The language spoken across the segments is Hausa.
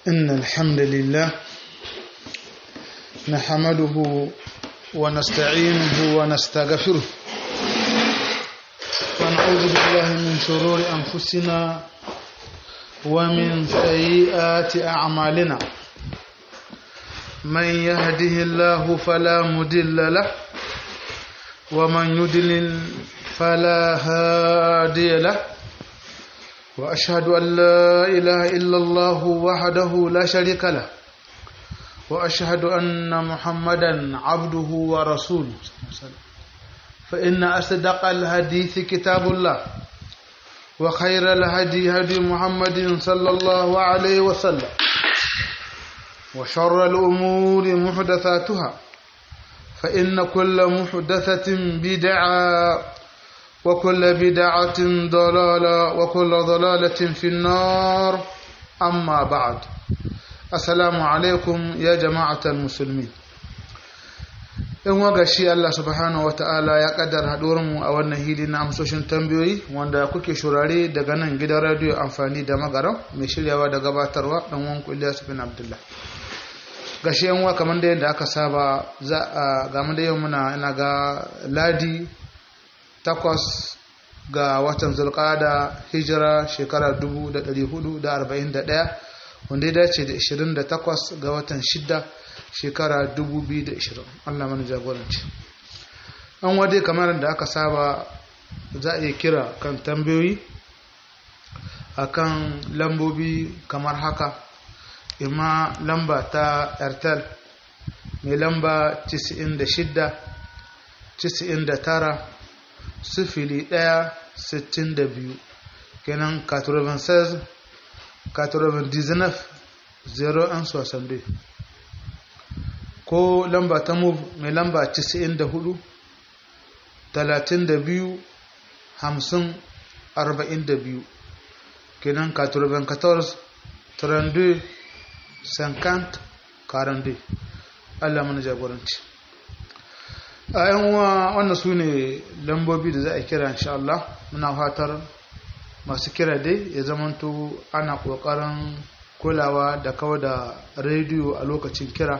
إن الحمد لله نحمده ونستعينه ونستغفره ونعوذ بالله من شرور أنفسنا ومن سيئات أعمالنا من يهده الله فلا مدل له ومن يدلل فلا هادي له وأشهد أن لا إله إلا الله وحده لا شريك له وأشهد أن محمدا عبده ورسوله فإن أصدق الحديث كتاب الله وخير الهدي هدي محمد صلى الله عليه وسلم وشر الأمور محدثاتها فإن كل محدثة بدعة وكل بدعة ضلالة وكل ضلالة في النار أما بعد السلام عليكم يا جماعة المسلمين in waga shi Allah subhanahu wata'ala ya kaddar mu a wannan hili na amsoshin tambayoyi wanda kuke shurare daga nan gidan radiyo amfani da magaram mai shiryawa da gabatarwa dan wanku Ilyas bin Abdullah gashi yan wa kamar da yadda aka saba za a ga da yau muna ina ga ladi takwas ga watan zulqada hijira shekara 1441 wanda ya dace da 28 ga watan shidda shekara 2020 Allah mana jagoranci an wade kamar da aka saba za a iya kira kan tambayoyi akan lambobi kamar haka ima lamba ta airtel mai lamba 96 99 sifili ɗaya sittin da biyu kenan 96 99 0 soixante ko lamba ta move mai lamba 94 32 50 42 kenan 94 32 50 42 Allah mana jagoranci a yan uwa wannan su ne lambobi da za a kira insha Allah muna fatar masu kira dai ya zamanto ana kokarin kulawa da kawo da rediyo a lokacin kira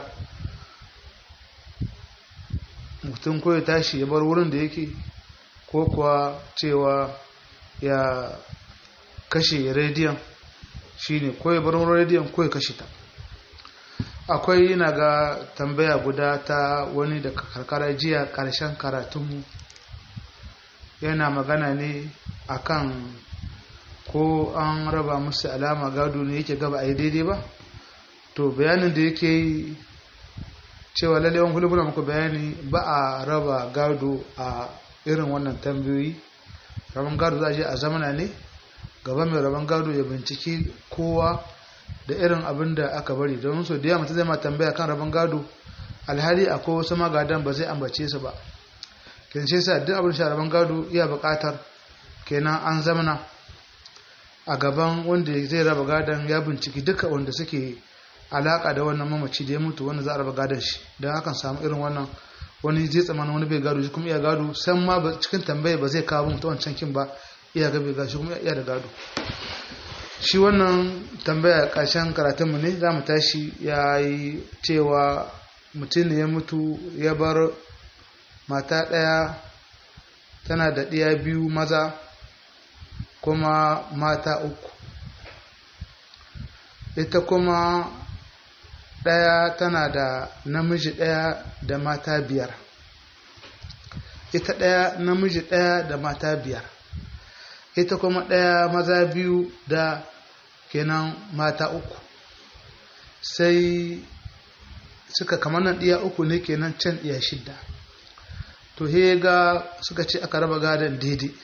mutum ko ya tashi ya bar wurin da yake ko kuwa cewa ya kashe rediyon shine ko ya bar wurin rediyon ko ya kashe ta akwai yana ga tambaya guda ta wani da karkara jiya karshen karatunmu yana magana ne akan ko an raba musu alama gado ne yake gaba a yi daidai ba to bayanin da yake yi cewa lalewan hulubuna muku bayani ba a raba gado a irin wannan tambayoyi rabon gado za a je a zamana ne gaba mai rabon gado ya binciki kowa da irin abin da aka bari don so da yawa mutum zai ma tambaya kan rabon gado alhali akwai wasu magadan ba zai ambace su ba kin ce sa duk abin sha rabon gado iya buƙatar kenan an zamana a gaban wanda zai raba gadon ya binciki duka wanda suke alaka da wannan mamaci da ya mutu wanda za a raba gadon shi don hakan samu irin wannan wani zai tsamana wani bai gado shi kuma iya gado san ma cikin tambaya ba zai kawo mutu wancan kin ba iya ga bai gado shi kuma iya da gado shi wannan tambaya ƙarshen karatunmu ne za mu tashi ya yi cewa mutum ne ya mutu ya bar mata ɗaya tana da ɗiya biyu maza kuma mata uku ita kuma ɗaya tana da namiji ɗaya da mata biyar ita ɗaya namiji ɗaya da mata biyar ita kuma ɗaya maza biyu da kenan mata uku sai suka kamar nan ɗiya uku ne kenan can ɗiya shidda to he ga suka ce aka raba gadon daidai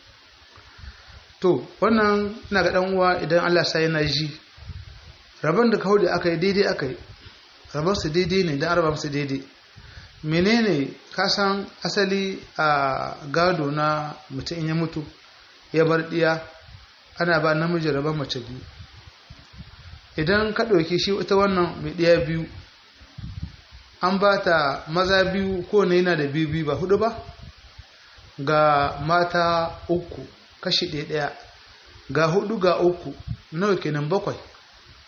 to wannan ina ga ɗan uwa idan Allah sa yana ji rabon da kawo da aka yi daidai aka yi rabon su daidai ne don araba su daidai menene kasan asali a gado na mutum in ya mutu ya bar ɗiya ana ba namiji rabon mace biyu idan ka ɗauki shi ita wannan mai ɗiya biyu an ba ta maza biyu ko ne yana da biyu biyu ba hudu ba ga mata uku kashi ɗaya ɗaya ga hudu ga uku nawa kenan bakwai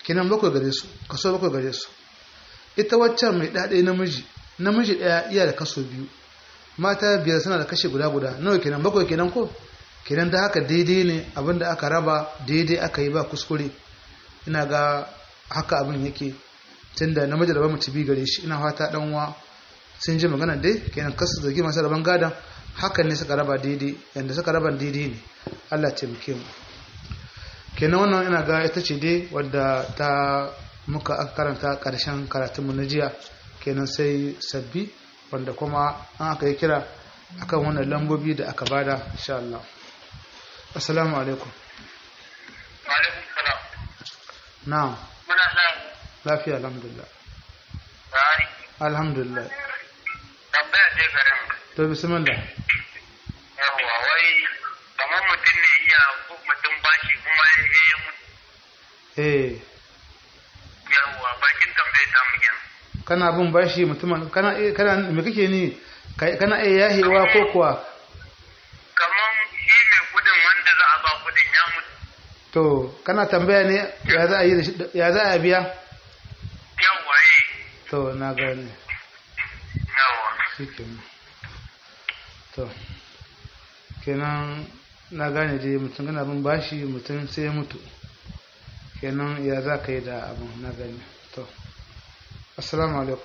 kenan bakwai gare su kaso bakwai gare su ita waccan mai ɗaɗe namiji namiji ɗaya iya da kaso biyu mata biyar suna da kashe guda guda nawa kenan bakwai kenan ko kenan da haka daidai ne abinda aka raba daidai aka yi ba kuskure ina ga haka abin yake tunda namiji da ba mace bi gare shi ina fata dan uwa sun ji magana dai kenan kasu zargi masu raban gadan hakan ne suka raba daidai yanda suka raba daidai ne Allah ya taimake mu kenan wannan ina ga ita ce dai wadda ta muka aka karanta karshen karatunmu na jiya kenan sai sabbi wanda kuma an aka yi kira akan wannan lambobi da aka bada insha Allah assalamu alaikum alaikum salam na'am muna nan lafiya alhamdulillah tsari alhamdulillah tambaya ce garin to bismillah yawa wai kamar mutum ne iya ko mutum bashi kuma ya yi mutu eh yawa bakin tambaye ta mu kenan kana bin bashi mutumin kana eh, kana me kake ni Kai- kana iya yahewa ko kuwa kamar shi mai gudun wanda za a ba gudun ya mutu to kana tambaya ne ya za a yi da shi- ya za a biya yawa eh to na gane yawa shikenan to kenan na gane dai mutum kana bin bashi mutum sai ya mutu kenan ya za ka yi da abin na gane to assalamu alaikum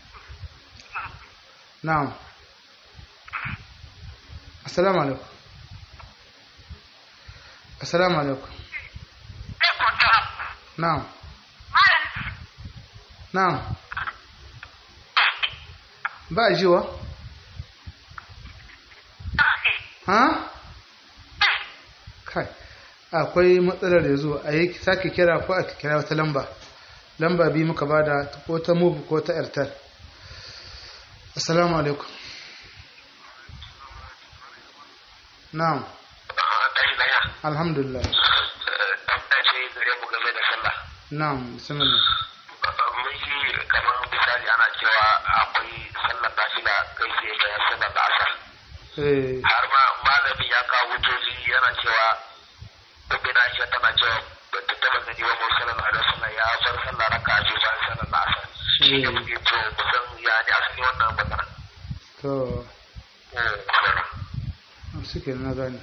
na'am assalamu alaikum assalamu alaikum na'am na'am ba jiwa ha kai akwai matsalar da zo a yi sake kira ko a kira wata lamba lamba biyu muka bada ko ta move ko ta airtel assalamu alaikum na'am tashi daya alhamdulillah tambaya ce gare mu game da sallah na'am bismillah mun ji kamar misali ana cewa akwai sallar nafila kai sai bayan sallar da asar eh har ma malamin ya kawo hujjoji yana cewa ibn Aisha tana cewa ba ta taba gani ba Muhammad sallallahu alaihi wasallam ya bar sallah raka'a biyu bayan sallar da asar shi ne muke to kusan ya ne asali wannan magana to Mm. suke na gane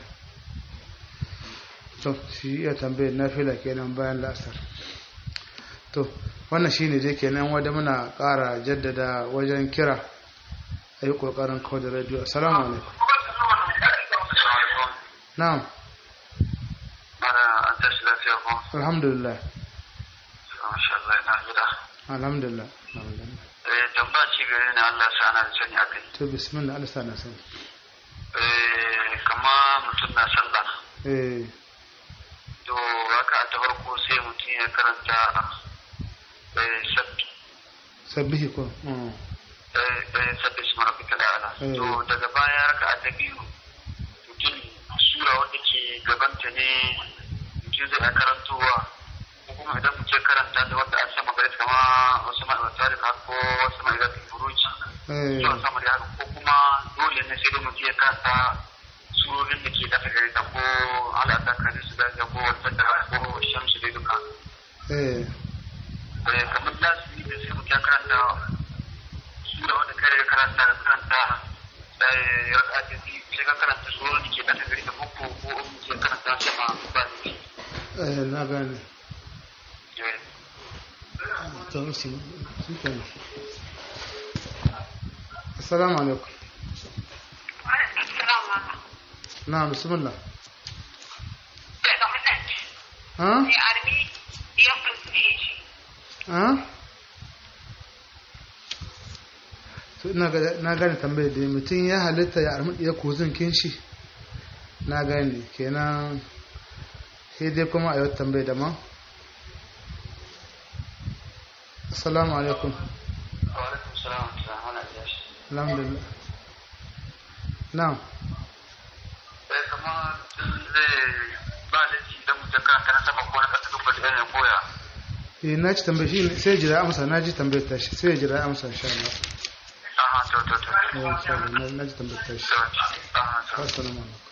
to shi iya tambayar nafila kenan bayan la'asar to wannan shine dai kenan wadda muna ƙara jaddada wajen kira a yi ƙoƙarin kawo da radio assalamu alaikum na'am Mana an tashi lafiya ko? alhamdulillah Masha Allah ina gida. alhamdulillah alhamdulillah Eh tambaya ci gare ni Allah sa ana da sani akai. to bismillah Allah sa na sani Eh kama mutum na sallah. eh To haka ta farko sai mutum ya karanta eh sabbi sabbihi ko mm. eh eh sabbi shi mara fita ala. Eh. To daga baya haka ta biyu mutum sura wanda ke gabanta ne mutum zai karantowa ko kuma idan mutum ya karanta da wanda an sama gare kama wasu ma'aikata da ko wasu ma'aikata buruci eh zuwa sama da haka ko kuma dole ne sai dai mutum ya kasa surorin da ke dafa gare ta ko al'adar kare su daga ko wata da ko shamsu dai duka eh Eh, kamar lasiri da sai mutum ya karanta sura wanda kare ya karanta da karanta eh, raka ta biyu sai ka karanta surorin da ke dafa gare ta ko ko ko mutum ya karanta sama ba ne eh na gane Eh, to shi shi kenan assalamu alaikum na'am bismillah ha ha to ina ga na gane tambayar da mutum ya halitta ya armi ya kozin kinshi na gane kenan sai dai kuma a yau tambayar da ma assalamu alaikum wa alaikum salam wa rahmatullahi wa barakatuh. alhamdulillah na'am Eh, kamar zai ba laifi idan mutum karanta na sama ko na ƙasa duk da ya koya eh na ci tambayar shi ne sai jira amsa na ji tambayar tashi sai jira amsa insha Allah Aha, to, to, to. eh insha Allah na- na ji tambayar tashi Aha, to. assalamu alaikum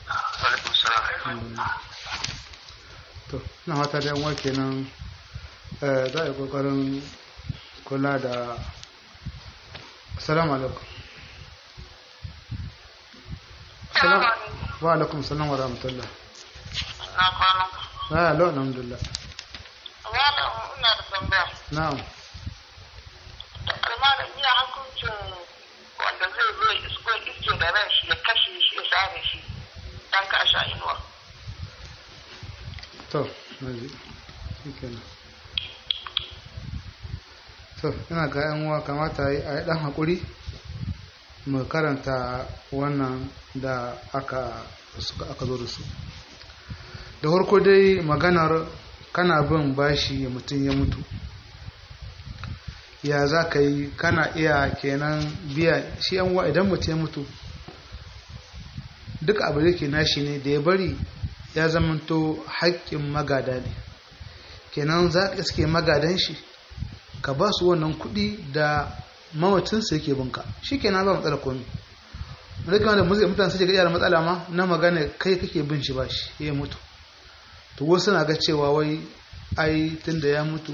Alaikum salam. Alhamdulillah. to na fata da yanwa kenan eh, za a yi kokarin kula da salamu alaikum salam wa alaikum salam wa rahmatullah na kwana na yalo alhamdulillah malam ina da tambaya na'am da malam iya hukuncin wanda zai zo ya isko iske da ran shi ya kashe shi ya sare shi dan ka sha inuwa to na ji shi kenan to ina ga yan uwa kamata a yi a yi dan haƙuri mu karanta wannan da aka suka aka zo da su da farko dai maganar kana bin bashi mutum ya mutu ya za ka yi kana iya kenan biya shi yan uwa idan mutum ya mutu duk abu da ke nashi ne da ya bari ya zamanto haƙƙin magada ne kenan za ka iske magadan shi ka ba su wannan kuɗi da mawacinsa yake binka shi kenan ba matsala komi wanda kama da mutane suke ga da matsala ma na magana kai kake bin shi ba shi ya mutu to wasu na ga cewa wai ai tunda ya mutu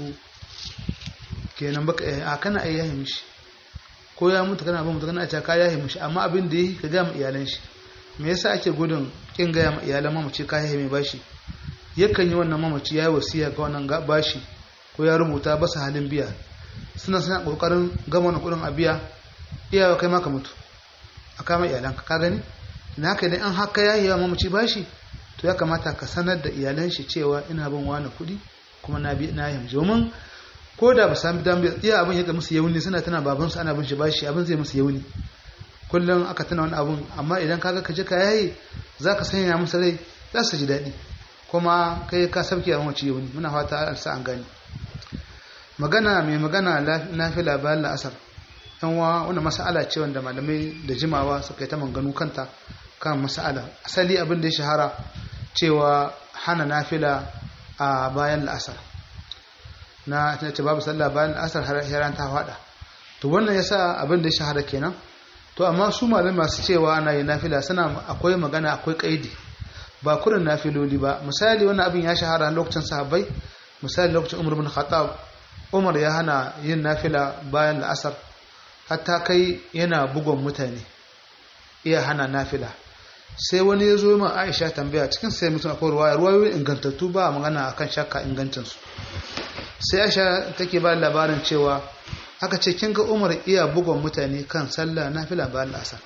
kenan baka a kana ai yahi mishi ko ya mutu kana bin mutu kana a ka yahi mishi amma abin da yi ka ga iyalan shi me yasa ake gudun kin gaya ma iyalan mamaci ka yahi mai bashi yakan yi wannan mamaci ya yi wasiya ga wannan bashi ko ya rubuta ba su halin biya suna suna kokarin gama wani kudin a biya iyawa kai maka mutu a kama iyalanka ka gani na haka idan an haka ya yi wa mamaci bashi to ya kamata ka sanar da iyalan shi cewa ina bin wani kuɗi kuma na bi na yi domin ko da ba sami dambe iya abin yadda musu yauni suna tana baban su ana bin shi bashi abin zai musu yauni kullum aka tana wani abun amma idan kaga ka je ka yayi zaka sanya musu rai za su ji daɗi kuma kai ka sabke a mamaci yauni muna fata an sa an gani magana mai magana na fi labarin la'asar yan wa wanda mas'ala ce wanda malamai da jimawa suka yi ta manganu kanta kan mas'ala asali abin da ya shahara cewa hana nafila a bayan la'asar na ce babu sallah bayan la'asar har heran ta fada to wannan yasa abin da ya shahara kenan to amma su malamai masu cewa ana yi nafila suna akwai magana akwai kaidi ba kurin nafiloli ba misali wannan abin ya shahara lokacin sahabbai misali lokacin umar bin khattab umar ya hana yin nafila bayan la'asar hatta kai yana bugon mutane iya hana nafila sai wani ya zo ma aisha tambaya cikin sai mutum akwai ruwaya ruwayoyin ingantattu ba magana akan shakka ingancinsu sai aisha take ba labarin cewa aka ce kin ga umar iya bugon mutane kan sallah nafila bayan la'asar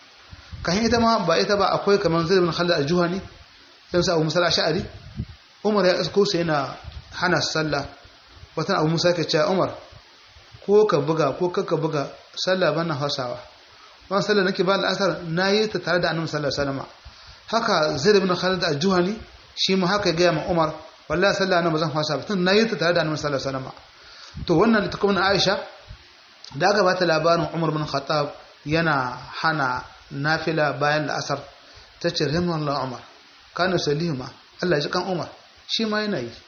kan ita ma ba ita ba akwai kamar zai bin khalid al-juhani dan sa abu musala sha'ari umar ya isko sai yana hana sallah watan abu musa ke cewa umar ko ka buga ko kaka buga sallah bana hasawa wannan sallah nake ba al'asar nayi ta tare da annabi sallallahu alaihi wasallam haka zaid ibn khalid al-juhani shi ma haka ga ma umar wallahi sallah na bazan hasa ba tun nayi ta tare da annabi sallallahu alaihi wasallam to wannan ta kuma Aisha da aka bata labarin Umar bin Khattab yana hana nafila bayan la'asar ta ce rahimahullah Umar kana salihuma Allah ya ji kan Umar shi ma yana yi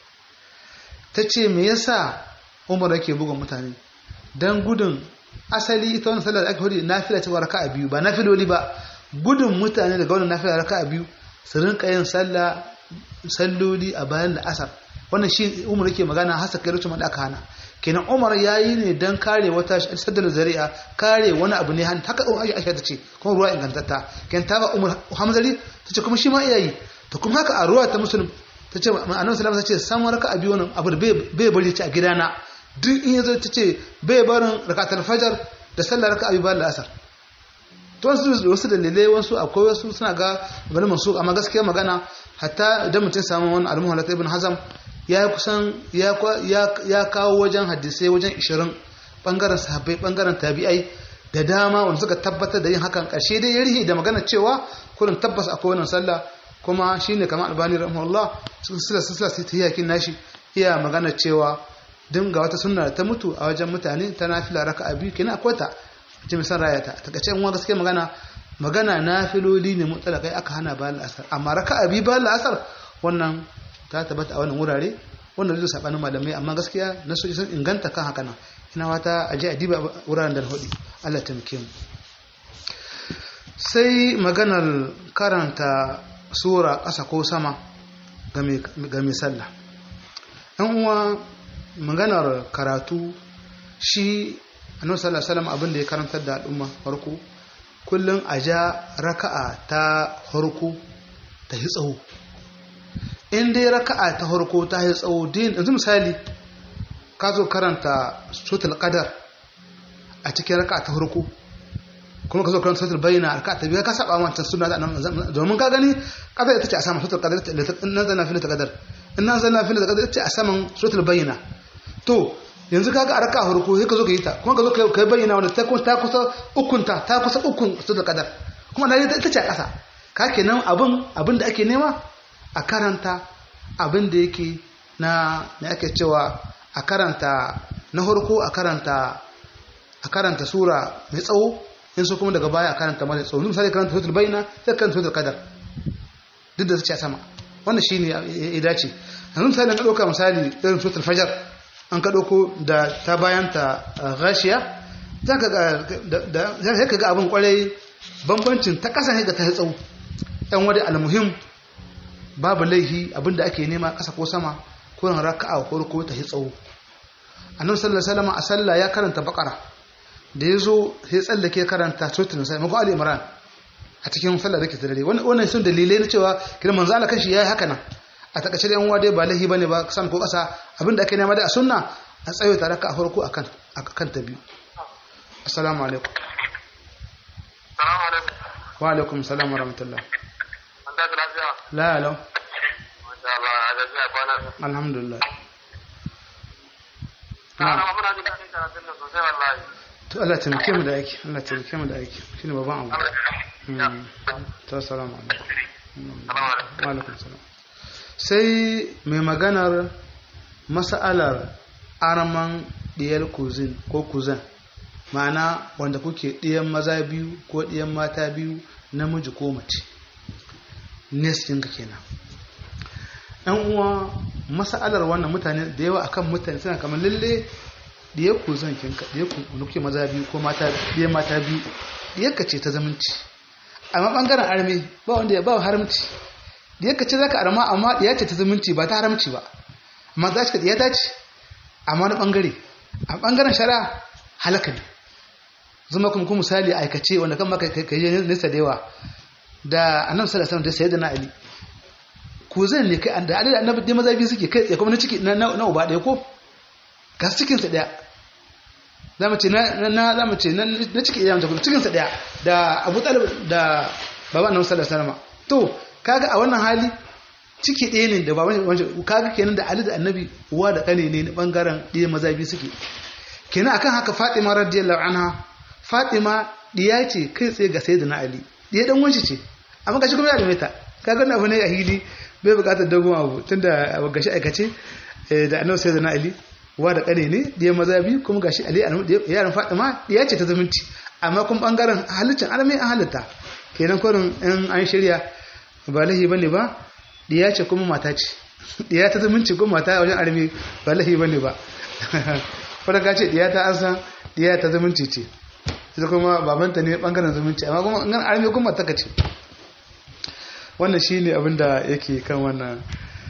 ta ce me yasa umar yake bugun mutane don gudun asali ita wani sallar da aka hudu nafila cewa raka a biyu ba nafiloli ba gudun mutane daga wani nafila raka a biyu su rinka yin sallah salloli a bayan da asar wannan shi umar yake magana hasa kai rukun da aka hana kenan umar ya yi ne don kare wata saddar zari'a kare wani abu ne hannu haka umar aisha ta ce kuma ruwa ingantatta kenan ta ba umar hamzari ta ce kuma shi ma iya yi ta kuma haka a ruwa ta musulun ta ce annabi sallallahu ta ce san raka a biyu wannan abu da bai bari ci a gidana duk in yazo ta ce bai barin rakatul fajar da sallar raka a biyu bayan asar to wasu wasu dalilai wasu akwai wasu suna ga bari masu amma gaskiya magana hatta idan mutum samu wani almuhu halata ibn hazam ya kusan ya kawo wajen hadisai wajen 20 bangaren sahabbai bangaren tabi'ai da dama wanda suka tabbatar da yin hakan karshe dai ya rihi da magana cewa kurin tabbas akwai wannan sallah kuma shine kamar albani rahimahullah cikin sila sila sai tahiyakin nashi iya magana cewa din ga wata sunna ta mutu a wajen mutane ta nafila raka'a biyu kenan akwai ta ce mai san rayata ta kace in gaskiya magana magana nafiloli ne mutsalakai aka hana bayan asar amma raka'a biyu bayan asar wannan ta tabbata a wannan wurare wannan zai sabanin malamai amma gaskiya na soji sun inganta kan haka nan ina wata aje a diba wuraren da hudu Allah ta muke mu sai maganar karanta sura ƙasa ko sama ga mai sallah ɗan uwa maganar karatu shi annabi sallallahu alaihi wasallam abin da ya karantar da al'umma farko kullum a ja raka'a ta farko ta yi tsawo in dai raka'a ta farko ta yi tsawo din yanzu misali ka zo karanta sutul qadar a cikin raka'a ta farko kuma ka zo karanta sutul bayyana raka'a ta biyu ka saba wancan sunna da annabi domin ka gani qadar ita ce a saman sutul qadar in nazalna fil qadar in nazalna fil qadar ita ce a saman sutul bayyana to yanzu kaga a raka'a farko sai ka zo ka yi ta kuma ka zo ka bayyana wanda ta kusa ta kusa ukunta ta kusa ukun sutul qadar kuma na ita ce a ƙasa ka kenan abin abin da ake nema a karanta abin da yake na na ake cewa a karanta na farko a karanta a karanta sura mai tsawo in so kuma daga baya a karanta mai tsawo misali karanta suratul baina sai karanta suratul qadar duk da su a sama wannan shine ya dace yanzu misali ka dauka misali irin suratul fajar an ka dauko da ta bayan ta ghashiya zaka ga da zaka ga abin kwarai bambancin ta kasa ne ga ta tsawo dan wadi almuhim babu laihi abinda ake nema ƙasa ko sama ko ran raka'a ko ko ta tsawo annabi sallallahu alaihi wasallam a sallah ya karanta baqara da yazo sai tsallake karanta suratul nisa mako ali imran a cikin sallar dake dare wannan wannan sun dalilai na cewa kiran manzo Allah kashi yayi haka nan a takaice da yan uwa dai ba laihi bane ba san ko ƙasa abinda ake nema da a sunna a tsayo ta raka'a farko akan akan ta biyu assalamu alaikum Salamu alaikum. wa alaikum salam wa rahmatullah An tashi lafiya? la la Masha Allah, a gajiya kwana. alhamdulillah Na na muna jin daɗin karatun nan sosai wallahi. to Allah taimake mu da aiki Allah taimake mu da aiki shine babban abu Mm. to assalamu alaikum Mm. Salamu alaikum. wa alaikum salam sai mai maganar mas'alar arman diyar kuzin ko kuzan ma'ana wanda kuke ɗiyan maza biyu ko ɗiyan mata biyu namiji ko mace nestin ka kenan yan uwa mas'alar wannan mutane da yawa akan mutane suna kamar lalle diyar kuzan kinka diyar ku wanda kuke maza biyu ko mata ɗiyan mata biyu diyar ka ce ta zamanci amma bangaren arme ba wanda ya ba haramci diyar ka ce zaka arma amma diya ce ta zamanci ba ta haramci ba amma za ka diya ta ce amma wani bangare a bangaren shari'a halaka ne zama kuma kuma misali aikace wanda kan maka kai yi nesa da yawa da annabi sallallahu alaihi wasallam da sayyidina ali ko zan ne kai da ali da annabi dai maza biyu suke kai tsaye kuma na ciki na na uba ɗaya ko ga cikin sa daya zamu ce na na zamu ce na na ciki iyayen kuma cikin sa daya da Abu Talib da baba annabi sallallahu alaihi wasallam to kaga a wannan hali ciki ɗaya ne da baban wancan kaga kenan da Ali da Annabi uwa da kane ne na bangaren ɗaya maza biyu suke kenan akan haka Fatima radiyallahu anha Fatima diya ce kai tsaye ga Sayyidina Ali diya dan wanci ce amma gashi kuma ya da ta kaga wannan abu ne a hili bai bukatar dogon abu tunda abu gashi aikace da Annabi Sayyidina Ali uwa da kane ne diya maza biyu kuma gashi Ali yaran Fatima diya ce ta zumunci amma kuma bangaren halittin arme an halitta kenan kurin in an shirya ba lahi bane ba diya ce kuma mata ce diya ta zumunci kuma mata a wajen armi ba lahi bane ba wadda ka ce diya ta an san diya ta zumunci ce ita kuma babanta ne bangaren zumunci amma kuma in armi kuma mata ka ce wannan shi ne abinda yake kan wannan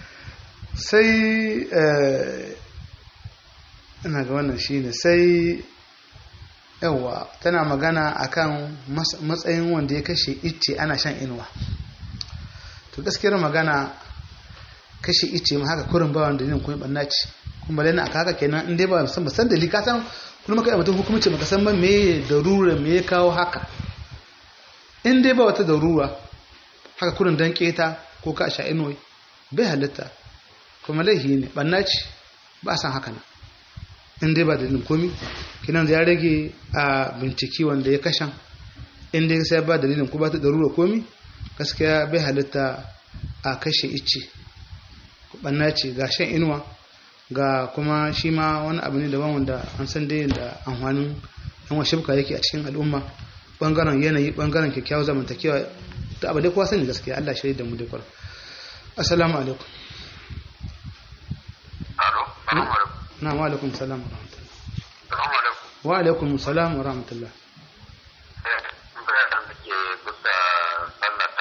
sai ina ga wannan shi ne sai yawa tana magana akan matsayin wanda ya kashe icce ana shan inuwa to gaskiyar magana kashe ice ma haka kurin ba wanda yin kuma banna ce kuma lana aka haka kenan in dai ba san ba san dalili ka san kuma kai mutum hukumci baka san ba me darura me ya kawo haka in dai ba wata darura haka kurin dan keta ko ka sha inuwa bai halitta kuma laihi ne banna ce ba san haka nan in dai ba dalilin komi kinan da ya rage a binciki wanda ya kashan in dai sai ba dalilin ko ba ta darura komi gaskiya bai halitta a kashe icce banna ce ga shan inuwa ga kuma shi ma wani abu ne daban wanda an san dai da amfanin yan wa shibka yake a cikin al'umma bangaren yanayi bangaren kyakkyawar zamantakewa da abu dai kowa sani gaskiya Allah shi da mu dai kwar assalamu alaikum na wa alaikum salam wa rahmatullah wa alaikum salam wa rahmatullah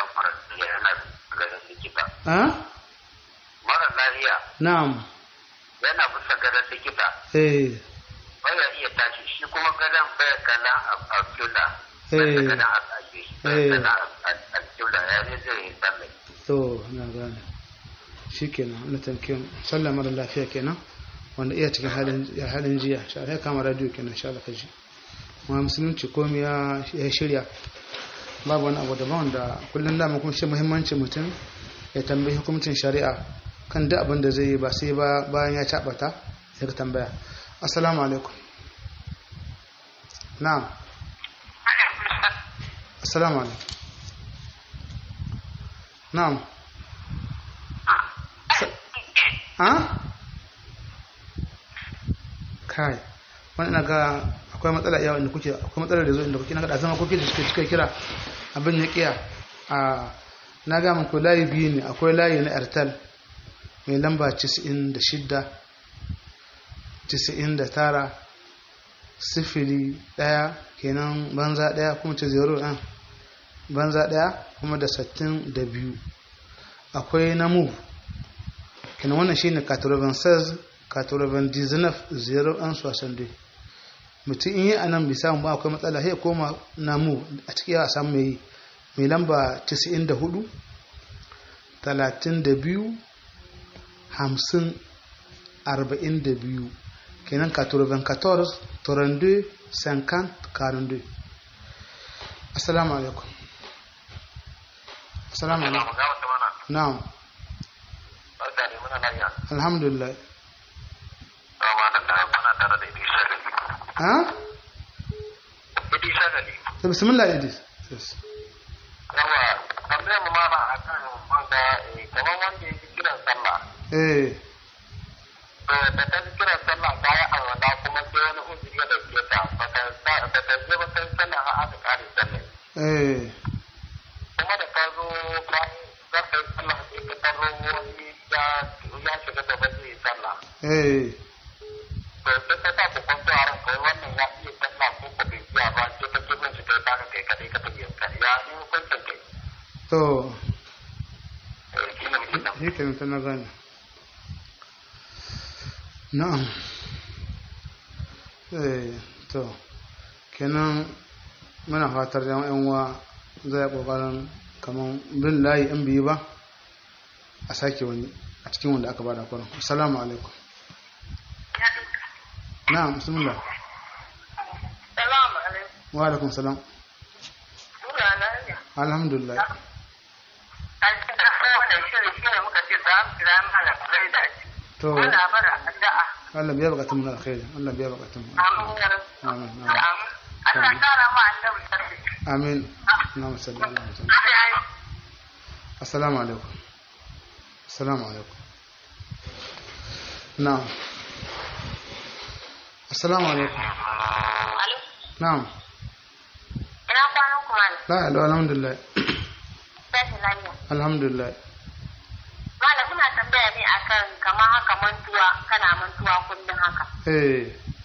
ha mara lafiya na'am yana bisa gadon likita eh baya iya tashi shi kuma gadon baya kallon alƙibla Eh. baya gadon alƙaji Eh. baya kallon alƙibla ya ne zai yi sallai to na gane shikenan Allah tanke sallah mara lafiya kenan wanda iya cikin halin halin jiya sha Allah ya kama radio kenan sha Allah kaji kuma musulunci komai ya ya shirya babu wani abu daban wanda kullum da kuma shi muhimmanci mutum ya tambayi hukuncin shari'a kan duk abin da zai yi ba sai ba bayan ya cabata ya ka tambaya assalamu alaikum na'am assalamu alaikum na'am ha kai wani na ga akwai matsala yawa inda kuke akwai matsala da zo inda kuke na ga zama kuke da suke suka kira abin ya kiya a na ga muku layi biyu ne akwai layi na airtel mai lamba 96 99 sifili daya kenan banza daya kuma ce zero ɗan banza daya kuma da sattin da biyu akwai na move kenan wannan shine 96 99 0 an sosan dai mutum in yi a nan bai samu ba akwai matsala sai ya koma namu a cikin yawa samu mai mai lamba 94 32 50 42 kenan 94 32 50 42 assalamu alaikum assalamu alaikum ga wata mana na'am barka ne muna lafiya alhamdulillah amma da ta kuna tare da Idris Shagali ha Idris Shagali to bismillah idris yes. yawa tambayar mu mana akan wanda eh, kamar wanda yake kiran sallah eh to da ta ji kiran sallah ta yi alwala kuma sai wani uzuri ya dauke ta ba ta ba ta je ba ta yi sallah har aka kare sallah eh kuma da ka zo bayan za ka yi sallah sai ka taro wani ya ya shiga gaba zai yi sallah eh to sai ka sa ku kwanto a ranka wai wannan ya iya sallah ko ko bai iya ba sai ka kibin shi kai baka kai kadai ka tafi yanka ya ne hukuncin kai to eh shi ne muke nan shi kenan ta na gane na'am eh to kenan muna fatar yan yan uwa zai kokarin kaman bin layi in biyu ba a sake wani a cikin wanda aka bada kwanan assalamu alaikum na'am bismillah Salamu alaikum. wa alaikum salam Muna lafiya. alhamdulillah An ci da wannan shirin shi ne muka ce za mu kira mana zai da shi. to Muna bara addu'a. Allah biya bukatun mu na alkhairi Allah biya bukatun mu Amin ya rabu. amin amin Amin. Allah kara ma annabi sarki. amin na'am sallallahu alaihi wasallam Sai ai assalamu alaikum assalamu alaikum na'am assalamu alaikum Alo. na'am Ina kwanan kuma ne. la ilaha alhamdulillah Sai lafiya. alhamdulillah Malam muna tambaya ne akan kamar haka mantuwa kana mantuwa kullum haka. eh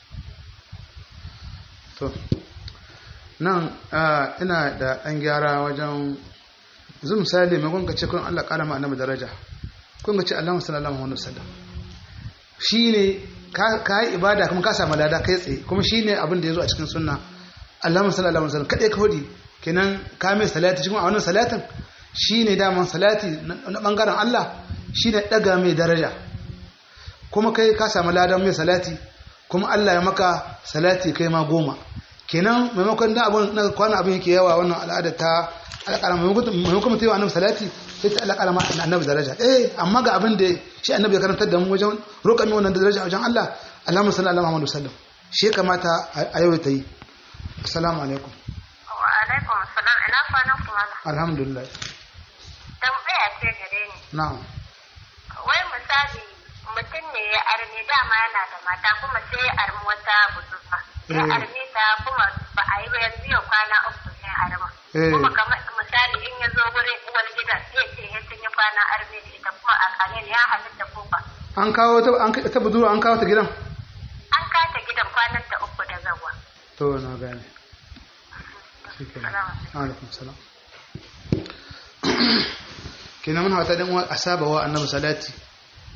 to nan ah, ina da ɗan gyara wajen yanzu misali mai kun ce kun Allah ƙara ma annabi daraja kun ce Allah sallallahu alaihi wasallam shine ka ka yi ibada kuma ka samu lada kai tsaye kuma shine abin da yazo a cikin sunna Allah sallallahu alaihi wasallam kadai ka hodi kenan ka mai salati cikin a wannan salatin shine daman salati na na bangaren Allah shine daga mai daraja kuma kai ka samu ladan mai salati kuma Allah ya maka salati kai ma goma kenan maimakon da abun na kwana abin yake yawa wannan al'ada ta alƙala maimakon mutum yi wa annabi salati sai ta alƙala ma annabi daraja eh amma ga abin da shi annabi ya karantar da mu wajen roƙa mai wannan daraja wajen Allah Allahumma salli ala Muhammadu sallam shi ya kamata a yau ta yi assalamu alaikum Wa alaikum salam ina kwanan kuma na. alhamdulillah Tambaya ce gare ni. na'am Wai misali mutum ne ya arme dama yana da mata kuma sai ya armi wata budurwa. Ya Eh. arme ta kuma ba a yi ba yanzu yau kwana uku sai arma. Eh. Kuma kamar misali in ya zo wurin uwar gidan sai ce ya sun yi kwana arme da ita kuma a kane ya halitta ko ba. an kawo ta an ta budurwa an kawo ta gidan An kata gidan kwanan ta uku da zawa. to na gane shikenan alaikum salam kenan muna wata dan uwa a saba wa annabi salati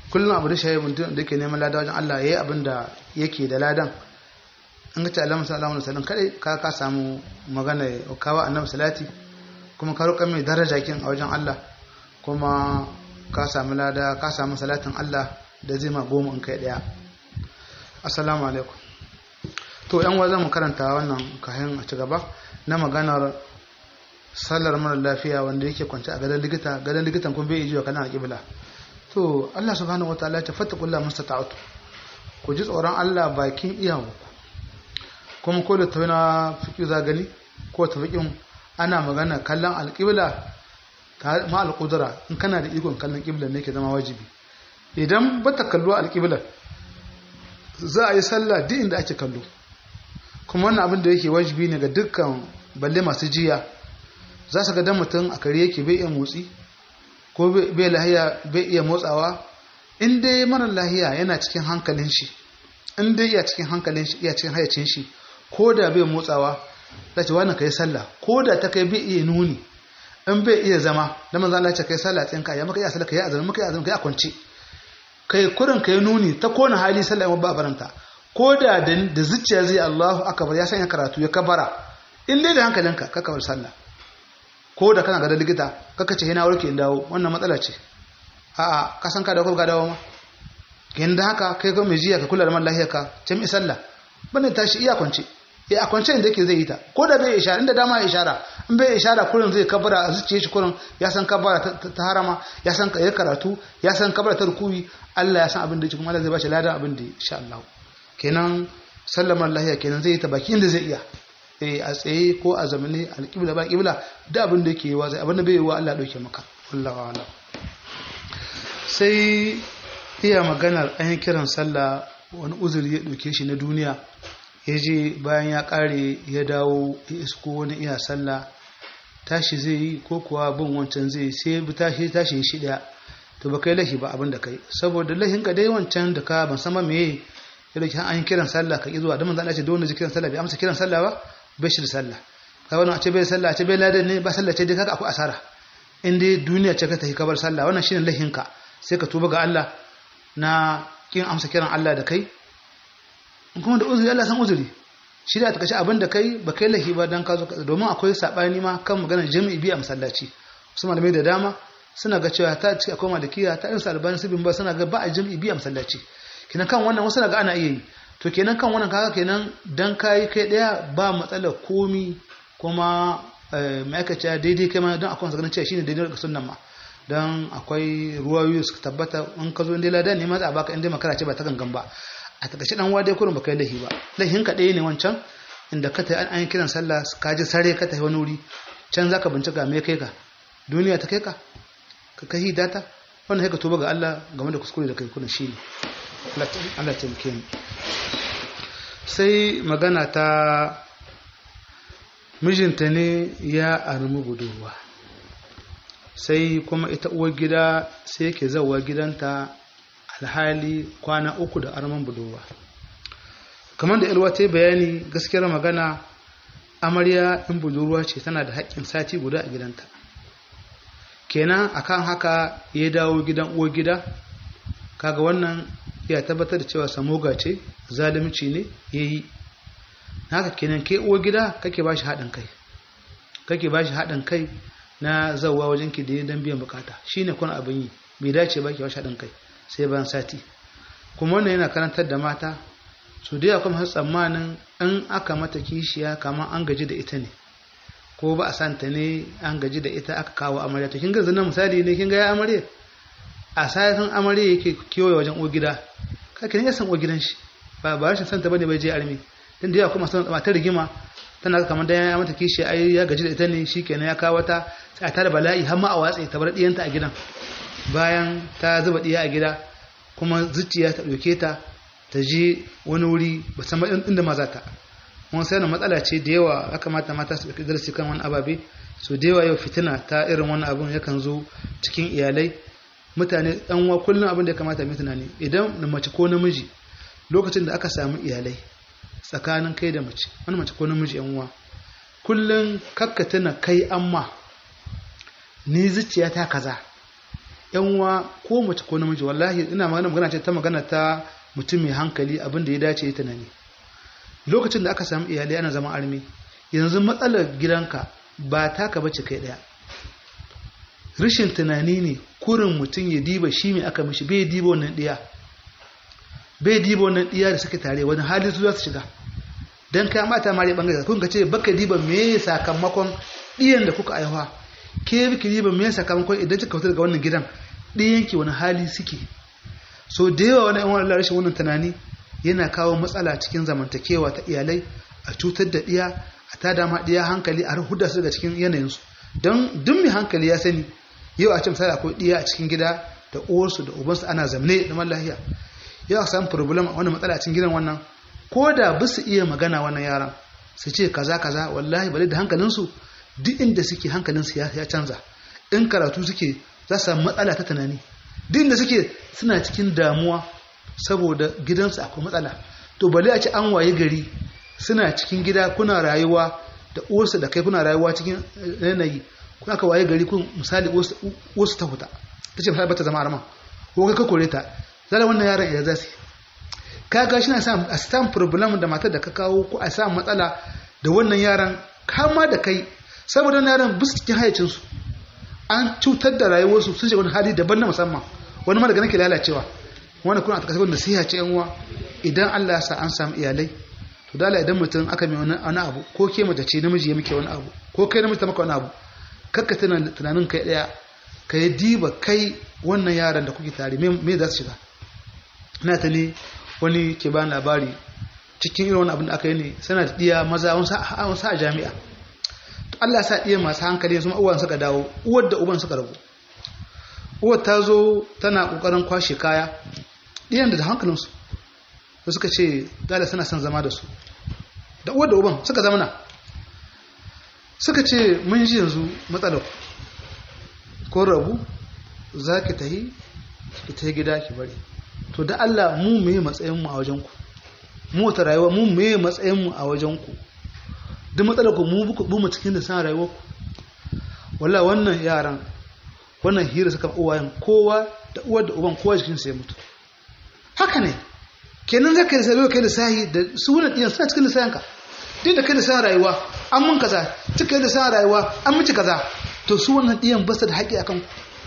kullum abu da shayi mutum da yake neman lada wajen Allah yayi abin da yake da ladan an ga ta alamu sallallahu alaihi wasallam kadai ka ka samu magana kawa annabi salati kuma ka roƙa mai daraja kin a wajen Allah kuma ka samu lada ka samu salatin Allah da zai ma goma in kai daya assalamu alaikum to yan wa mu karanta wannan kayan a ci gaba na maganar sallar mara lafiya wanda yake kwance a gadon likita gadon likitan kun bai ijiwa kana kibla to Allah subhanahu wataala ta fattakullah mustata'atu ku ji tsoron Allah bakin iyawu kuma ko da tawina fiqi za gani ko tafiqin ana magana kallon alqibla ta ma alqudra in kana da ikon kallon qibla ne ke zama wajibi idan ba ta kallo alqibla za a yi sallah duk inda ake kallo kuma wannan abin da yake wajibi ne ga dukkan balle masu jiya za su ga dan mutum a kare yake bai iya motsi ko bai lahiya bai iya motsawa in dai mara lahiya yana cikin hankalin shi in dai iya cikin hankalin shi iya cikin hayacin shi ko da bai motsawa za ce wannan kai sallah ko da ta kai bai iya nuni in bai iya zama da manzo Allah ya ce kai sallah tsinka ya maka iya sallah kai azumi maka iya azumi kai a kwance kai kurin kai nuni ta kona hali sallah ba baranta ko da da zuciya zai Allahu akbar ya sanya karatu ya kabara in dai da hankalinka ka kabar sallah ko da kana ga likita kaka ce yana warke in dawo wannan matsala ce a'a ka san ka dawo ko ka dawo ma yanda haka kai ga mai jiya ka kula da man lahiyar ka ce mi sallah bane tashi iya kwance ya kwance inda yake zai yi ta ko da bai ishara inda dama ya ishara in bai ishara kurin zai kabara a zuciyar shi kurin ya san kabara ta harama ya san ya karatu ya san kabara ta rukuyi Allah ya san abin da yake kuma Allah zai ba shi ladan abin da insha Allah kenan sallamar lahiya kenan zai yi ta baki inda zai iya eh a tsaye ko a zamani alƙibla ba ƙibla da abin da yake yi wa zai abin da bai yi wa Allah ɗauke maka wallahu a'lam sai iya maganar an yi kiran sallah wani uzuri ya ɗauke shi na duniya ya je bayan ya ƙare ya dawo ya isko wani iya sallah tashi zai yi ko kuwa bin wancan zai sai bi tashi tashi shi ɗaya to ba kai lahi ba abin da kai saboda lahin ka dai wancan da ka ban sama meye ya dauki an kiran sallah ka ki zuwa da manzo Allah ce da wanda kiran sallah bai amsa kiran sallah ba bai shi da sallah ka wannan a ce bai sallah a ce bai ladan ne ba sallah ce dai kaga akwai asara in dai duniya ce ka tafi kabar sallah wannan shine lahin ka sai ka tuba ga Allah na kin amsa kiran Allah da kai in kuma da uzuri Allah san uzuri shi da ta kace abin da kai ba kai lahi ba dan ka zo domin akwai sabani ma kan maganar jami'i bi a masallaci su malamai da dama suna ga cewa ta ci akwai malikiya ta irin albani su bin ba suna ga ba a jami'i bi a masallaci kenan kan wannan wasu na ga ana iya yi to kenan kan wannan kaga kenan dan kai kai daya ba matsalar komi kuma ma'aikaciya daidai kai ma don akwai ganin cewa shine daidai ga sunnan ma don akwai ruwayoyi suka tabbata in ka zo inda ladan ne ma za a baka inda makara ce ba ta gangan ba a takaice dan wa dai kurin baka yi lahi ba lahin ka ɗaya ne wancan inda ka tayi an yi kiran sallah ka ji sare ka tafi wani wuri can zaka bincika me kai ka duniya ta kai ka ka kai data wannan sai ka tuba ga Allah game da kuskure da kai kuna shine Allah ta muke mu sai magana ta mijinta ne ya armi budurwa sai kuma ita uwar gida sai yake zauwa gidanta alhali kwana uku da arman budurwa kamar da ilwa ta yi bayani gaskiyar magana amarya in budurwa ce tana da haƙƙin sati guda a gidanta kenan akan haka ya dawo gidan uwar gida kaga wannan ya tabbatar da cewa samoga ce zalunci ne ya yi haka kenan ke uwar gida kake ba shi haɗin kai kake ba shi haɗin kai na zauwa wajen ki da don biyan bukata shi ne kuna abin yi bai dace ba ki ba shi haɗin kai sai bayan sati kuma wannan yana karantar da mata su da kuma tsammanin in aka mata kishiya kamar an gaji da ita ne ko ba a santa ne an gaji da ita aka kawo amarya to kin ga zina misali ne kin ga ya amarya a sayan amarya yake kewaye wajen uwar gida kake ne ya san uwar gidan shi ba ba rashin santa bane bai je armi dan da yawa kuma san ta rigima tana kamar da ya mata kishi ai ya gaji da ita ne shikenan ya kawo ta sai ta da bala'i har ma a watse ta bar diyanta a gidan bayan ta zuba diya a gida kuma zuciya ta dauke ta ta je wani wuri ba san inda ma za ta mun sai na matsala ce da yawa ya kamata mata su ɗauki darasi kan wani ababe so da yawa yau fitina ta irin wani abun yakan zo cikin iyalai mutane ɗan wa kullum abin da ya kamata mai tunani idan na mace ko namiji lokacin da aka samu iyalai tsakanin kai da mace wani mace ko namiji yan uwa kullum kakka tuna kai amma ni zuciya ta kaza yan uwa ko mace ko namiji wallahi ina magana magana ce ta magana ta mutum mai hankali abin da ya dace ya tunani lokacin da aka samu iyalai ana zama armi yanzu matsalar gidanka ba taka bace kai daya rashin tunani ne kurin mutum ya diba shi mai aka mishi bai diba wannan diya bai diba wannan diya da suke tare wani hali su za su shiga dan kai mata mare bangare kun ka ce baka diba me sakamakon diyan da kuka aiwa ke biki diba me sakamakon idan kika fita daga wannan gidan diyan ki wani hali suke so da yawa wani yan wani rashin wannan tunani yana kawo matsala cikin zamantakewa ta iyalai a cutar da diya a tada ma diya hankali a huda su daga cikin yanayinsu don duk mai hankali ya sani yau a ce misali akwai diya a cikin gida da uwarsu da ubansu ana zamne da lahiya yau a samu problem wani matsala a cikin gidan wannan ko da ba su iya magana wannan yaran su ce kaza kaza wallahi bale da hankalinsu duk inda suke hankalinsu ya canza in karatu suke za su samu matsala ta tunani duk inda suke suna cikin damuwa saboda gidansu akwai matsala to bale a ce an waye gari suna cikin gida kuna rayuwa da uwarsu da kai kuna rayuwa cikin yanayi kuna ka waye gari kun misali uwarsu ta huta ta ce ba ta zama arama ko kai ka kore ta zala wannan yaron ya zasu kaga shi na sa a samu problem da matar da ka kawo ko a samu matsala da wannan yaran kama da kai saboda wannan yaran bisu cikin hayacinsu an cutar da rayuwarsu sun shiga wani hali daban na musamman wani ma daga nake lalacewa wani kuna a takasar wanda siya ce yan uwa idan Allah ya sa an samu iyalai to dala idan mutum aka mai wani abu ko ke mace ce namiji ya muke wani abu ko kai namiji ta maka wani abu kakka tunanin kai daya ka yi diba kai wannan yaran da kuke tare me za su shiga ina ta ne wani ke ba labari cikin irin wani abin da aka yi ne sana da ɗiya maza wani sa a jami'a to Allah sa ɗiya masu hankali su uwan suka dawo uwar da uban suka rabu uwar ta zo tana ƙoƙarin kwashe kaya ɗiyan da hankalinsu da suka ce dala suna son zama da su da uwar da uban suka zamana suka ce mun ji yanzu matsalar ko rabu za ki tahi ki tahi gida ki bari to da Allah mu meye matsayinmu a wajenku mu wata rayuwa mu meye matsayinmu a wajenku duk matsalar ku mu bu mu cikin da san rayuwar ku wallahi wannan yaran wannan hira suka uwayen kowa da uwar da uban kowa jikin sa ya mutu haka ne kenan zaka yi sai kai da sahi da sunan diyan suna cikin lisayan ka duk da kai da san rayuwa an mun kaza cikin da san rayuwa an miki kaza to su wannan diyan ba su da haƙi akan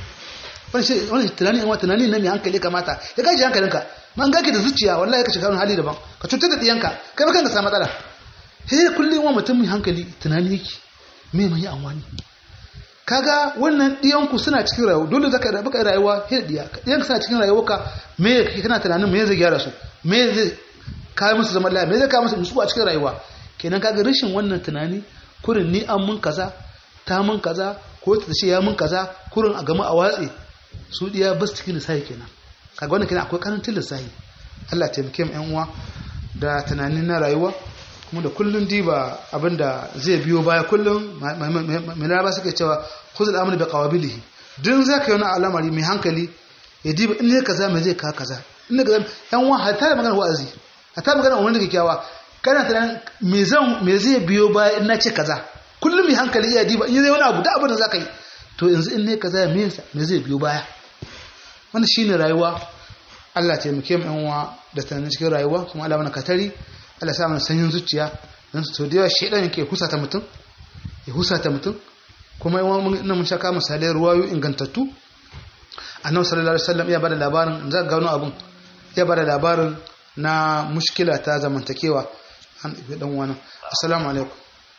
wani tunani yan tunani na mai hankali kamata ya gaji hankalinka man gaki da zuciya wallahi ka shiga wani hali daban ka cutar da diyanka kai ba kanka samu matsala he kullum wa mutum mai hankali tunani yake me mai amfani kaga wannan diyanku suna cikin rayuwa dole zaka da baka rayuwa he diya diyanka suna cikin rayuwarka me kake kana tunanin me zai gyara su me zai kawo musu zaman lafiya me zai kawo musu nutsuwa a cikin rayuwa kenan kaga rashin wannan tunani kurin ni an mun kaza ta mun kaza ko ta ce ya mun kaza kurin a gama a watse su diya ba su cikin lissahi kenan kaga wannan kenan akwai karancin lissahi Allah ya taimake mu ƴan uwa da tunanin na rayuwa kuma da kullun diba abinda zai biyo baya kullun mai laraba suke cewa khuzul amri bi qawabilihi dun zaka yi wani al'amari mai hankali ya diba in ne kaza mai zai ka kaza in ne kaza ƴan uwa hatta da magana wa'azi hatta magana wani da kyakkyawa kana tunanin me zan me zai biyo baya in na ce kaza kullum mai hankali iya diba in zai wani abu da abin da zaka yi to yanzu in ne kaza me me zai biyo baya wannan shine rayuwa Allah ya taimake mu yanwa da tunanin cikin rayuwa kuma Allah mana katari Allah sa mana sanyin zuciya dan to da yawa shedan yake husata mutum ya husata mutum kuma yawan mun mun shaka misalai ruwayo ingantattu annabi sallallahu alaihi wasallam ya bada labarin za ga wani abun ya bada labarin na mushkila ta zamantakewa an ibi dan wani assalamu alaikum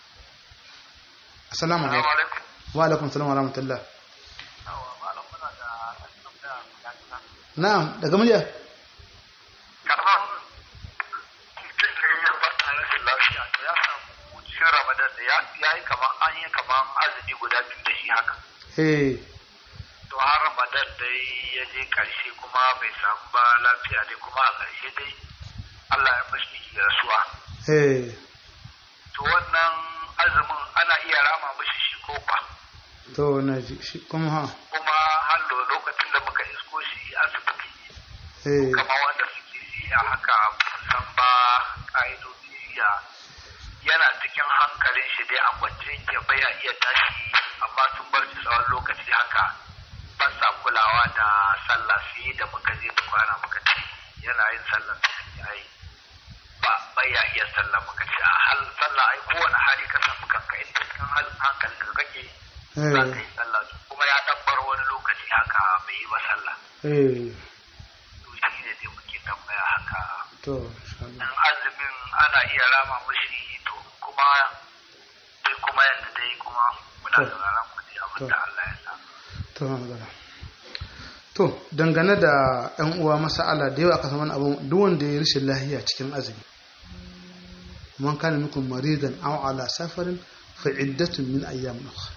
assalamu alaikum wa alaikum assalam wa rahmatullah na'am daga murya ya yi kamar an yi kamar azumi guda biyu da shi haka. eh To har Ramadan dai ya je karshe kuma bai samu ba lafiya dai kuma a karshe dai Allah ya fashi da rasuwa. eh To wannan azumin ana iya rama mishi shi ko ba. to na ji shi kuma ha Kuma hallo lokacin da muka isko shi asibiti eh kamar wanda suke yi a haka san ba ƙa'idodi ya yana cikin hankalin shi dai a kwance yake baya iya tashi amma sun bar shi tsawon lokaci haka ba sa kulawa da sallah sai da muka je da kwana muka ce yana yin sallah sai ai ba bai ya iya sallah muka ce a hal sallah ai kowane hali ka samu kanka in cikin halin hankali ka kake za ka yi sallah kuma ya dabbar wani lokaci haka bai yi ba sallah eh to shi ne dai muke tambaya haka to insha Allah dan azumin ana iya rama mashi to kuma sai kuma yadda dai kuma muna To. sauraron ku dai abin da Allah ya sa to magana to dangane da yan uwa masala da yawa aka san wani abu duk wanda ya rashin lahiya cikin azumi man kana minkum maridan aw ala safarin fa iddatun min ayyam ukhra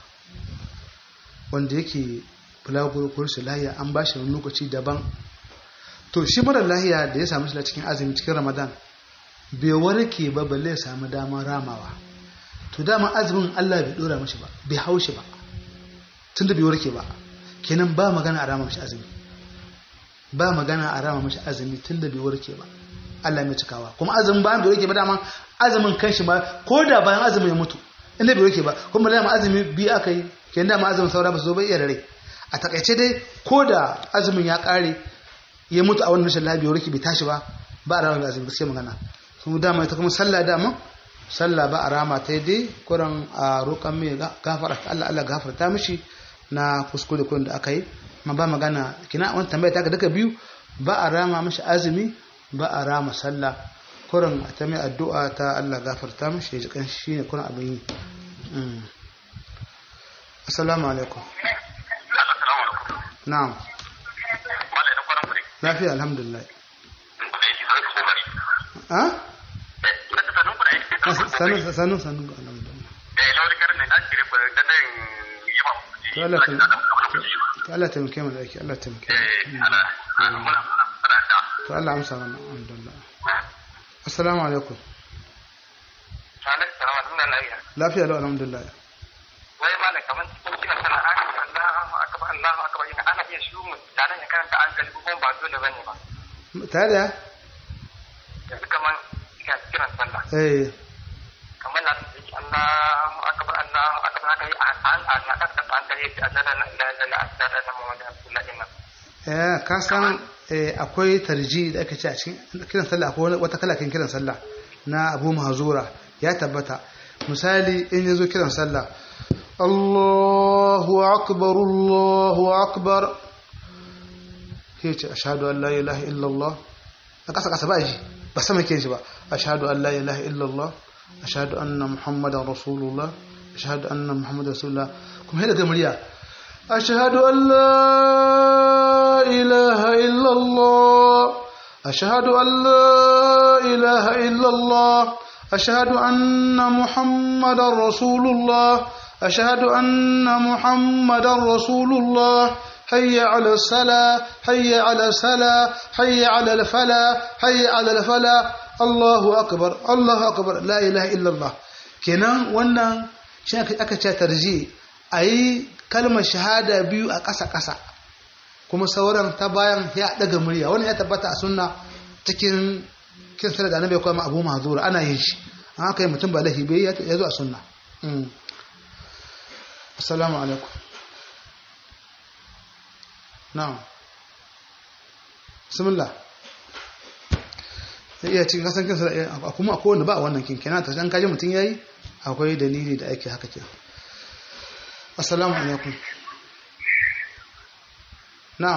wanda yake bulaguro ko rashin lahiya an ba shi wani lokaci daban to shi mara lahiya da ya samu shi cikin azumi cikin ramadan bai warke ba balle ya samu damar ramawa to dama azumin Allah bai dora mashi ba bai haushi ba tunda bai warke ba kenan ba magana a rama mashi azumi ba magana a rama mashi azumi tunda bai warke ba Allah mai cikawa kuma azumin bayan bai warke ba dama azumin kanshi ba ko da bayan azumin ya mutu inda bai warke ba kuma dama azumi biyu aka yi kenan dama azumin saura ba su zo ba iya da rai a takaice dai ko da azumin ya kare ya mutu a wannan rashin lafiya warke bai tashi ba ba a rama mai azumi gaskiya magana kuma dama ita kuma sallah dama sallah ba a rama ta dai kuran a roƙon mai gafara Allah Allah gafarta mishi na kuskure kurin da aka yi ma ba magana kina wani tambaya ta duka biyu ba a rama mishi azumi ba a rama sallah kuran a ta mai addu'a ta Allah gafarta mishi ya ji kan shi ne kuran abin yi Mm. assalamu alaikum assalamu alaikum na'am malai na kwanan kure lafiya alhamdulillah da yake sai kokari a eh da sanin ku da yake sanu sanu sanu alhamdulillah eh lawali karin da ake rufe da nan yaba to Allah ta to Allah ta muke mu da yake Allah ta muke mu. eh ana muna fara da to Allah amsa mana alhamdulillah assalamu alaikum sanin salamu alaikum lafiya lafiya lau alhamdulillah wai malai kaman cikin kiran sana Allahu akbar Allahu akbar ina ana iya shi mu tare ya karanta an kalbi kuma ba dole bane ba tare da yanzu kaman ina kiran sallah eh kamar na su yake Allahu akbar Allahu akbar haka yi an an an na kasa an kare shi azara na ila ila azara na Muhammad Abdullahi nan eh ka san eh, akwai tarji da aka ce a cikin kiran sallah akwai wani- wata kala kan kiran sallah na Abu Mahzura ya tabbata misali in yazo kiran sallah Allahu akbar Allahu akbar yace ashhadu an la ilaha illallah a kasa kasa ba ji ba sama ke shi ba ashhadu an la ilaha illallah ashhadu anna muhammadan rasulullah ashhadu anna muhammadan rasulullah kuma hada ga murya ashhadu an la ilaha illallah ashhadu an la ilaha illallah ashhadu anna muhammadan rasulullah ashhadu anna muhammadan rasulullah حي على الصلاة حي على الصلاة حي على الفلاح حي على الفلاح الله أكبر الله أكبر لا إله إلا الله kenan wannan shi aka ce tarji a yi kalmar shahada biyu a ƙasa-ƙasa kuma sauran ta bayan ya daga murya wani ya tabbata a sunna cikin kinsa da annabi kuma abu mahzura ana yin shi an haka yi mutum ba lahi bai ya zo a sunna assalamu alaikum na'am bismillah sai iya cikin kasan kansa kuma akwai wanda ba a wannan kin kenan ta san kaji mutum yayi akwai dalili da ake haka kenan assalamu alaikum na'am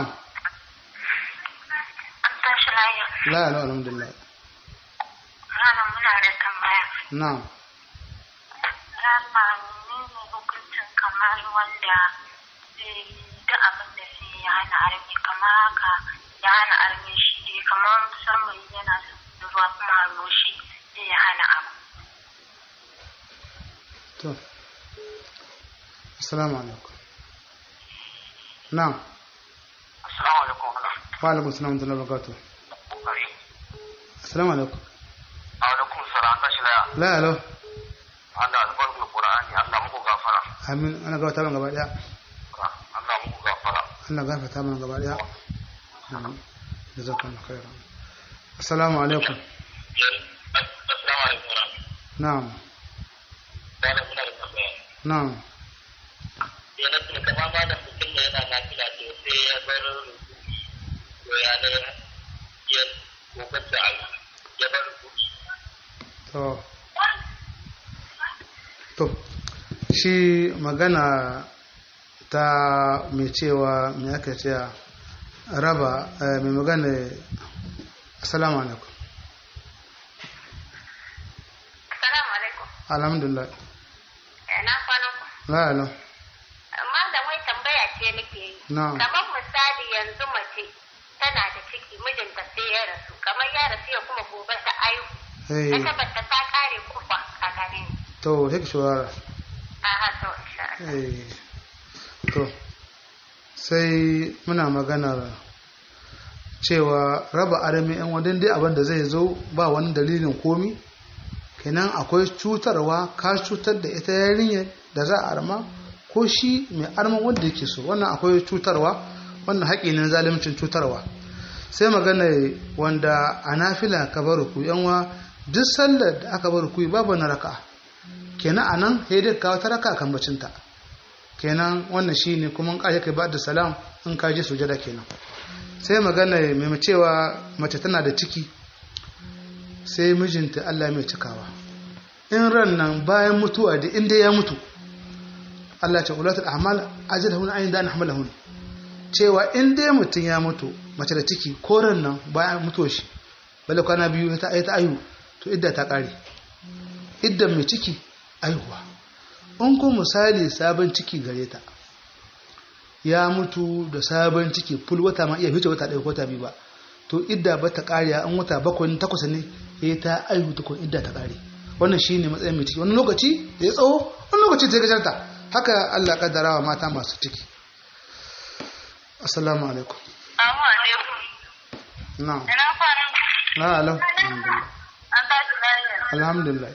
tashi lafiya. la la alhamdulillah Rana muna da tambaya. na'am Rana ne ne hukuncin kamar wanda zai da abin da zai yi hana armi kamar haka ya hana armi shi dai kamar musamman yana son ruwa kuma haro shi zai hana abu. to assalamu alaikum na'am assalamu alaikum wa alaikum assalam wa rahmatullahi wa barakatuh kokari assalamu alaikum alaikum salam tashi laya la alo Allah albarku Qur'ani Allah muku gafara amin ana gaba taban gaba daya Allah muku gafara Allah gafarta mana gaba daya amin jazakallahu khairan assalamu alaikum assalamu alaikum na'am wala muna da tambaya na'am yana tuna kama ma da mutum da yana lafiya ce sai ya bar to ya ne ya kokar da ya bar rubutu to to shi magana ta mai cewa mai aka ce raba eh, mai magana assalamu alaikum Assalamu alaikum. alhamdulillah Na kwanan ku. la'alam Amma da mai tambaya ce nake yi. na Kamar misali yanzu mace tana da ciki mijinta sai ya rasu. Kamar ya rasu ya kuma gobe ta aihu. eh Ta tabbata ta kare kufa a gare ni. to hek shawara Aha to insha Allah. eh to sai muna maganar cewa raba arami yan wadin dai abin da zai zo ba wani dalilin komi kenan akwai cutarwa ka cutar da ita yarinyar da za a arma ko shi mai arman wanda yake so wannan akwai cutarwa wannan haƙi ne na zalimcin cutarwa sai magana wanda a nafila ka bar ku yanwa duk sallar da aka bar ku babu na raka kenan anan sai dai kawo ta raka kan bacinta kenan wannan shine kuma in kaje kai ba da salam in ka je sujada kenan sai magana mai cewa mace tana da ciki sai mijinta Allah mai cikawa in ran nan bayan mutuwa da inda ya mutu Allah ce ulatul ahmal ajalahun ayin da nahmalahun cewa in dai mutum ya mutu mace da ciki ko ran nan bayan mutuwa shi bale kwana biyu ta ta ayu to idda ta kare idda mai ciki aihuwa in ku misali sabon ciki gare ta ya mutu da sabon ciki ful wata ma iya fice wata ɗaya ko wata biyu ba to idda ba ta ƙare an wata bakwai takwas ne ya ta aihu ta kun idda ta ƙare wannan shi ne matsayin mai ciki wani lokaci da ya tsawo wani lokaci ta gajarta haka Allah kaddara wa mata masu ciki assalamu alaikum Assalamu alaikum. na'am Ina kwanan ku. la alam alhamdulillah An tashi lafiya. alhamdulillah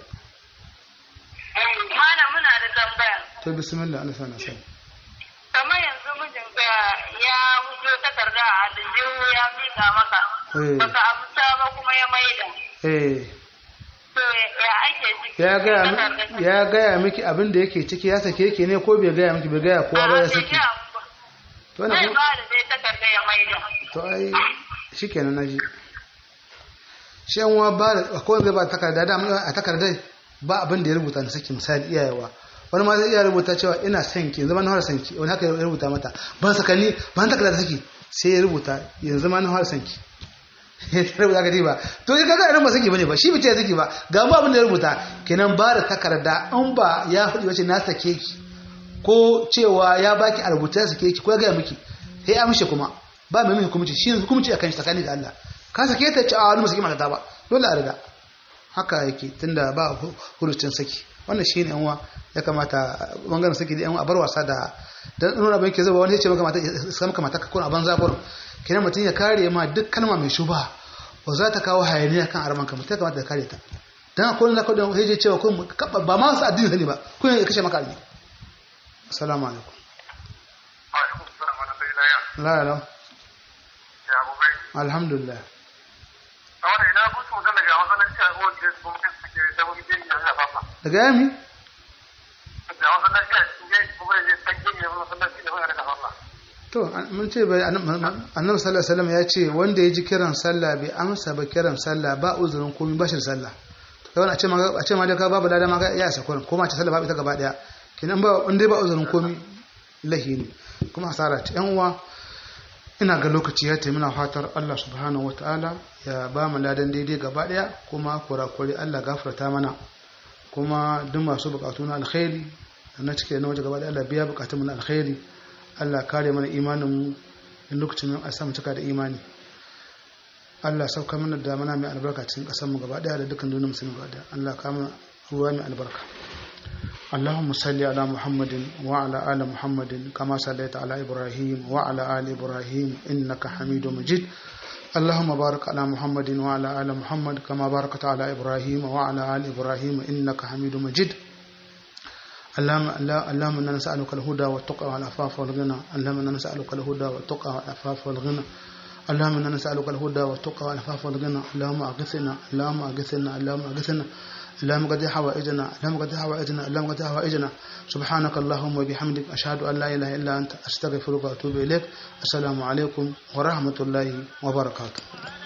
Malam muna da tambaya. to bismillah Allah sana sai Kamar yanzu mijinka ya wuce takarda a aljihu ya miƙa maka. eh Baka amsa ba kuma ya maida. eh To ya ake ciki? ya gaya mi- Takardar- ya gaya miki abin da yake ciki ya sake ki ne ko bai gaya miki bai gaya kowa ba ya A'a, bai saki gaya mu ba. to wannan Zai kuma- ba da dai takarda ya maida. to ai shikenan naji shi an wa ba da akwai wanda zai ba takarda da a takardar ba abin da ya rubuta na saki misali iyayewa wani ma zai iya rubuta cewa ina son ki yanzu ma na fara son ki wani haka ya rubuta mata ban sakanni ban takarda saki sai ya rubuta yanzu ma na fara son ki ya rubuta ka ba to ya kaga irin ba saki bane ba shi bice saki ba ga mu abin da ya rubuta kenan ba da takarda an ba ya faɗi wace na sake ki ko cewa ya baki a rubuta ya sake ki ko ya gaya miki sai ya amshe kuma ba mai mai hukumci shi yanzu hukumci akan shi tsakani da Allah ka sake ta ce a wani musaki mata ba dole a riga haka yake tunda ba hurucin saki wannan shine yan uwa ya kamata bangaren saki da yan uwa a bar wasa da dan nuna ban ke zuba wani ya ce maka mata sai maka mata ko a banza gurin kenan mutum ya kare ma duk kalma mai shuba ba za ta kawo hayaniya kan arman ka mutum ya kamata ya kare ta dan akwai wani zaka da ya cewa kun ba ma su addini sani ba kun ya kashe maka alni assalamu alaikum alaikum salam wa rahmatullahi la la ya abubai alhamdulillah a wannan ina mutu magana ga masallaci a wajen gwamnati suke da wani jiri yanzu a fafa daga yami da masallaci a cikin jiri kuma ya san jiri yanzu masallaci da wani da fafa to mun ce bai annabi sallallahu alaihi wasallam ya ce wanda ya ji kiran sallah bai amsa ba kiran sallah ba uzurin komai ba shi da sallah to kai wani a ce ma a ce ma dai ka babu lada ma ya isa kurin ko ma ce sallah ba ita gaba daya kenan ba in dai ba uzurin komai lahi ne kuma hasara ta yan uwa ina ga lokaci ya taimuna fatar Allah subhanahu wataala ya ba mu ladan daidai gaba daya kuma kurakuri Allah gafarta mana kuma duk masu bukatu na alkhairi na cike na waje gaba daya Allah biya bukatun mu na alkhairi Allah kare mana imanin mu in lokacin a samu cika da imani Allah sauka mana da mana mai albarka cikin kasar mu gaba daya da dukkan duniyar musulmi gaba daya Allah kama ruwa mai albarka اللهم صل على محمد وعلى آل محمد كما صليت على إبراهيم وعلى آل إبراهيم إنك حميد مجيد اللهم بارك على محمد وعلى آل محمد كما باركت على إبراهيم وعلى آل إبراهيم إنك حميد مجيد اللهم اللهم انا نسالك الهدى والتقى والعفاف والغنى اللهم انا نسالك الهدى والتقى والعفاف والغنى اللهم انا نسالك الهدى والتقى والعفاف والغنى اللهم اغثنا اللهم اغثنا اللهم اغثنا اللهم قد حوائجنا اللهم قد حوائجنا اللهم قد حوائجنا سبحانك اللهم وبحمدك أشهد أن لا إله إلا أنت أستغفرك وأتوب إليك السلام عليكم ورحمة الله وبركاته